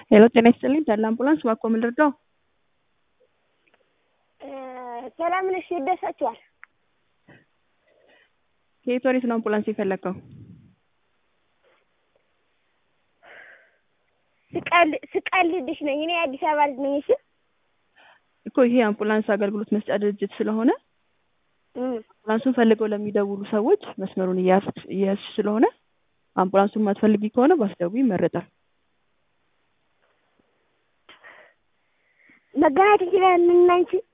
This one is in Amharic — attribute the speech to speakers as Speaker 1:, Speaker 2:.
Speaker 1: ሄሎ ጤና ይስጥልኝ ተድላ አምቡላንስ እባክዎ ምን ልርዳዎ?
Speaker 2: ሰላም ነሽ? ይደርሳችኋል?
Speaker 1: ከየት ወዴት ነው አምቡላንስ የፈለግከው?
Speaker 2: ስቀል- ስቀልድሽ ነኝ እኔ የአዲስ አበባ ልጅ ነኝ። እሺ
Speaker 1: እኮ ይሄ አምቡላንስ አገልግሎት መስጫ ድርጅት ስለሆነ
Speaker 2: እም፣
Speaker 1: አምቡላንሱን ፈልገው ለሚደውሉ ሰዎች መስመሩን እያያዝሽ እየያዝሽ ስለሆነ አምቡላንሱን ማትፈልጊ ከሆነ ባትደውይ ይመረጣል።
Speaker 2: መገናኘት እንችላለን እና አንቺ